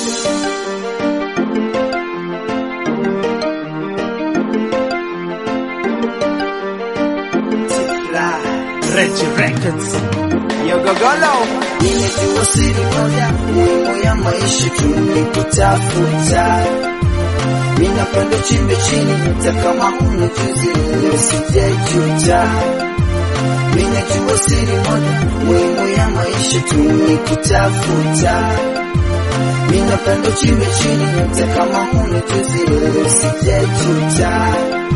Reggie Records. Yogogolo, nimejua siri moja muhimu ya maisha tu ni kutafuta. Ninapenda chimbe chini hata kama huna juzi, usijejuta. Ninajua siri moja muhimu ya maisha tu ni kutafuta. Ninapenda chimbe chini hata kama huna juzi, usijejuta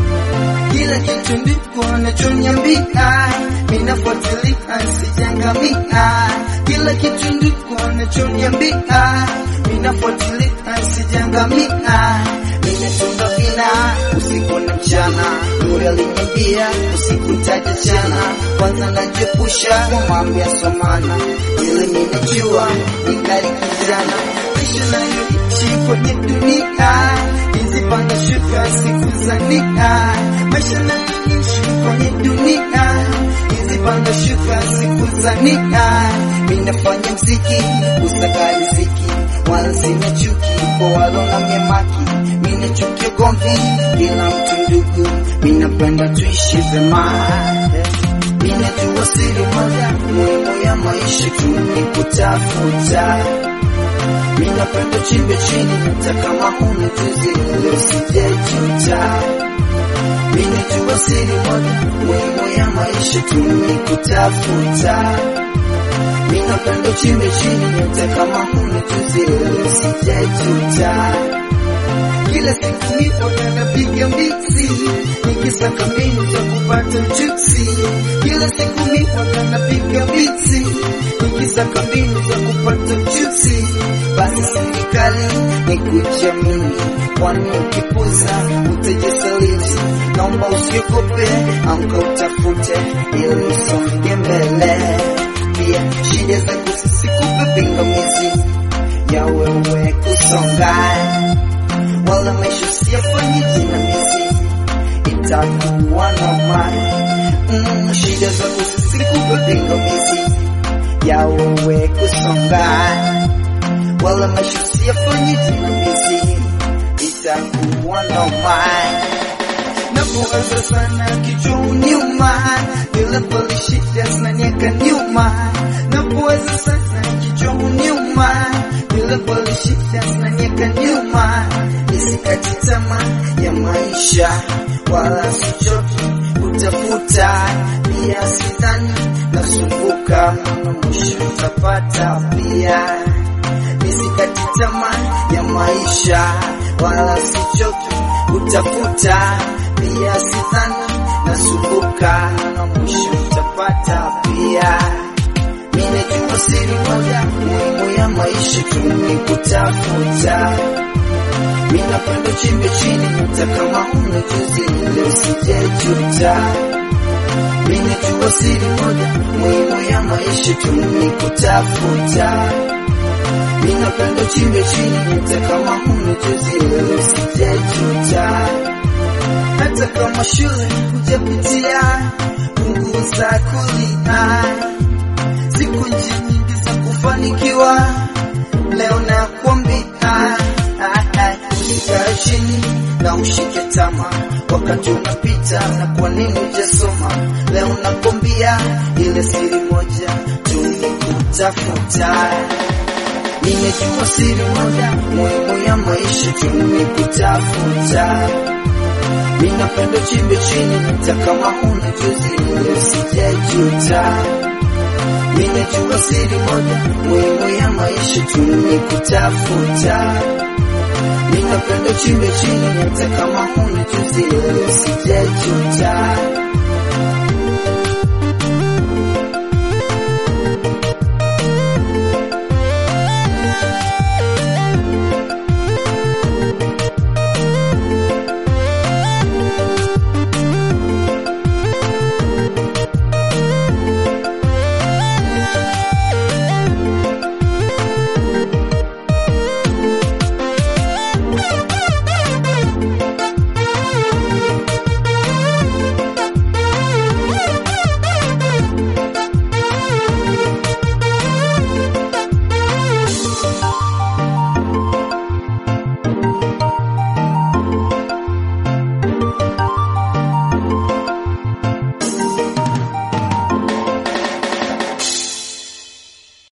kila kitu ndiko anachoniambia, ninafuatilia sijangamia. Kila kitu ndiko anachoniambia, ninafuatilia sijangamia. Nimetunga vina usiku na mchana, nuru aliniambia usiku ntaja chana. Kwanza najiepusha kwa mambo ya somana, ili ninajua ningali kijana, maisha nayoishi kwenye dunia nizipanda shuka siku za nia, maisha nayoishi kwenye dunia nizipanda shuka siku za nia. Minafanya mziki usaka riziki, wala sina chuki kwa walona memaki. Mina chuki ugomvi, kila mtu ndugu, minapenda tuishi vyema. Ninajua siri moja muhimu ya maisha tu ni kutafuta Ninapenda chimbe chini hata kama huna juzi, usijejuta. Ninajua siri moja muhimu ya maisha tu ni kutafuta. Ninapenda chimbe chini hata kama huna juzi, usijejuta. Kila siku nipo na napiga mbizi nikisaka mbinu za kupata ujuzi. Kila siku nipo na napiga mbizi nikisaka mbinu za kupata ujuzi. Basi serikali ni kujiamini, kwani ukipuza utajisaliti. Naomba usiogope, amka utafute ili usonge mbele. Pia shida zako zisikupe pingamizi ya wewe kusonga wala maisha siyafanyi jinamizi, itakuwa noma. Mm, shida zako zisikupe pingamizi ya wewe kusonga, wala maisha siyafanyi jinamizi, itakuwa noma. Napowaza sana kichwa nyuma, bila pale shida zinanieka nyuma. Napowaza sana kichwa nyuma, bila pale shida zinanieka nyuma. Nisikati tamaa ya maisha, wala sichoki kutafuta. Pia sidhani nasumbuka, maana mwisho utapata pia. Nisikati tamaa ya maisha, wala sichoki kutafuta. Pia sidhani nasumbuka, maana mwisho utapata pia. Ninajua siri moja muhimu ya maisha tu ni kutafuta. Minapenda chimbe chini hata kama huna juzi, ile usijejuta. Ninajua siri moja muhimu ya maisha tu ni kutafuta. Minapenda chimbe chini hata kama huna juzi, ile usijejuta. Hata kama shule hujapitia, punguza kulia siku nyingi za kufanikiwa, leo nakwambia kaa chini na ushike tama, wakati unapita na kwa nini hujasoma? Leo nakwambia ile siri moja tu ni kutafuta. Nimejua siri moja muhimu ya maisha tu ni kutafuta. Ninapenda chimbe chini hata kama huna juzi, ile usijejuta. Ninajua siri moja muhimu ya maisha tu ni kutafuta. Ninapenda chimbe chini hata kama huna juzi, ile usijejuta.